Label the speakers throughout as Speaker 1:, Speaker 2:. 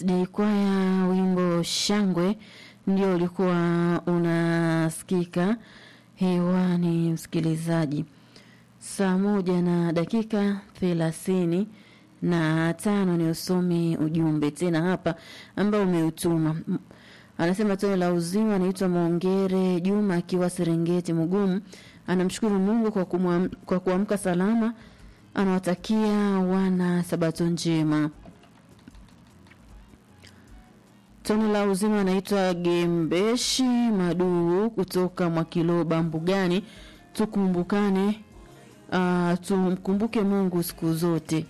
Speaker 1: Kwaya wimbo Shangwe ndio ulikuwa unasikika hewani, msikilizaji. Saa moja na dakika thelathini na tano ni usomi ujumbe tena hapa ambao umeutuma. Anasema tone la uzima, anaitwa Mwongere Juma akiwa Serengeti Mugumu. Anamshukuru Mungu kwa kumwam, kwa kuamka salama. Anawatakia wana sabato njema. Tone la uzima anaitwa Gembeshi Maduu kutoka Mwakiloba Mbugani. Tukumbukane, uh, tumkumbuke Mungu siku zote.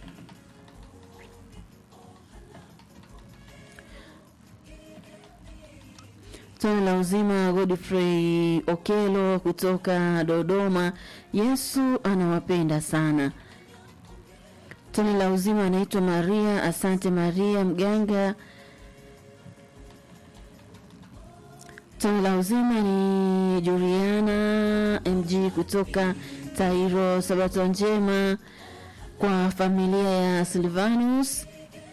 Speaker 1: Tone la uzima Godfrey Okelo kutoka Dodoma. Yesu anawapenda sana. Tone la uzima anaitwa Maria. Asante Maria Mganga. Tone la uzima ni Juliana MG kutoka Tairo. Sabato njema kwa familia ya Silvanus.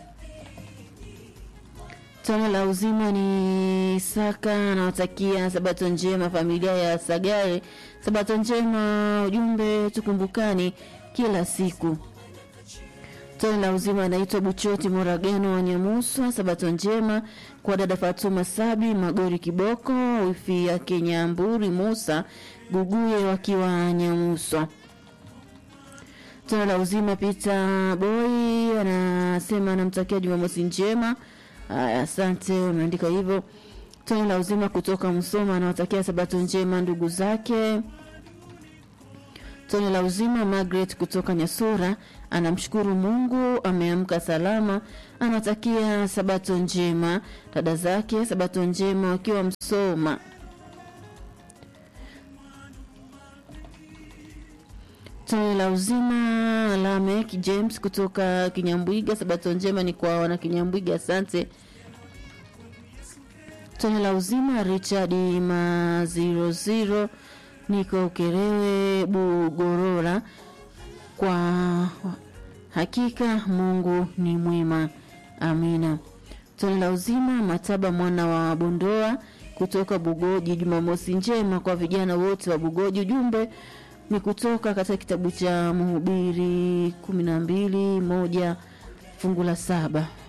Speaker 1: Tone la uzima ni Saka, anawatakia sabato njema familia ya Sagare. Sabato njema, ujumbe tukumbukani kila siku. Tone la uzima anaitwa Buchoti Moragano wa Nyamuswa. Sabato njema kwa dada Fatuma Sabi Magori Kiboko, wifi yake Nyamburi Musa Guguye wakiwa Nyamuswa. Tone la uzima Peter Boy anasema anamtakia Jumamosi njema. Aya, asante, umeandika hivyo. Tone la uzima kutoka Msoma anawatakia sabato njema ndugu zake. Tone la uzima Margaret kutoka Nyasura anamshukuru Mungu ameamka salama, anatakia sabato njema dada zake, sabato njema wakiwa Msoma. Tone la uzima Lamek James kutoka Kinyambwiga, sabato njema ni kwa wana Kinyambwiga, asante. Tone la uzima Richard Maziroziro niko Ukerewe Bugorora, kwa hakika Mungu ni mwema, amina. Tone la uzima Mataba mwana wa Bondoa kutoka Bugoji, Jumamosi njema kwa vijana wote wa Bugoji. Ujumbe ni kutoka katika kitabu cha Mhubiri kumi na mbili moja fungu la saba.